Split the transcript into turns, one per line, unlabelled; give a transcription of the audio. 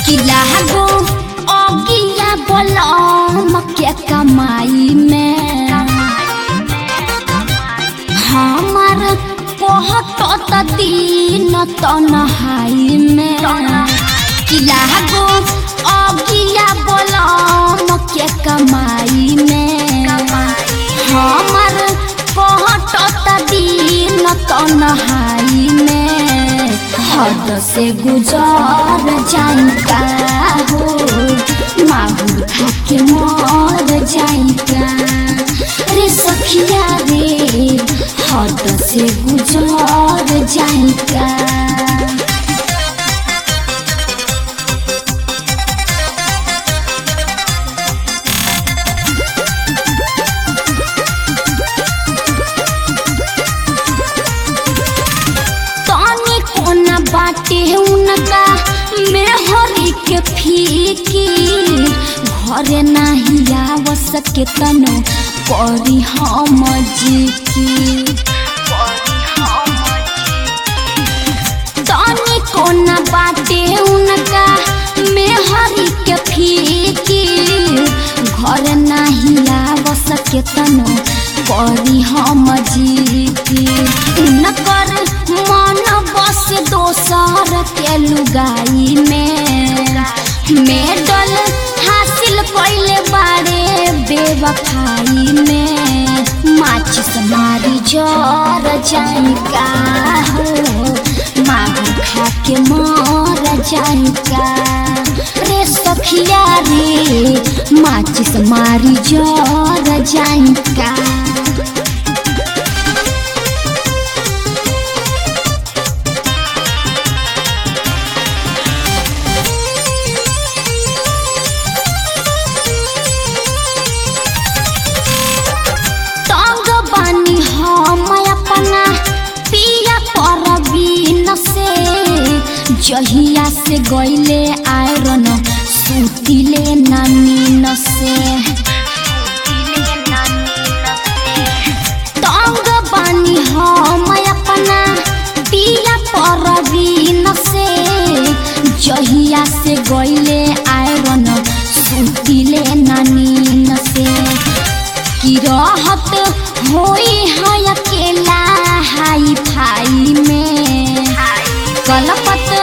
किला गो अगिया बोलम के कमाई में हमार कहत त दिन त नहाई में किला गो अगिया बोलम के कमाई में हमार कहत त दिन त नहाई में हद से गुजर जाइका हो माहुर खा के मर जाइका रे सखिया रे हद से गुजर जाइका तनी कोना बाटे उनका मेहरी के फीकी घरे नाही आव सके तनो करी हम जीकी तनी कोना बाटे उनका मेहरी के फीकी घर नाही आव सके तनो करी हम जीती नकर मन बस दोसर के लुगाई में मेडल हासिल कैले बारे बेवफाई में माचिस मारी जर जाइका हो मागू खा के मर जाइका रे सखिया रे माचिस मारी जर जाइका तंग बानी हम अपना पिया परवीन से जहिया से गईले आयरन सुतिले नानी से तंग बानी हम अपना पिया परवीन से जहिया से गईले आयरन सुतिले नानी से की रहत होई है अकेला हाई फाई में कलपत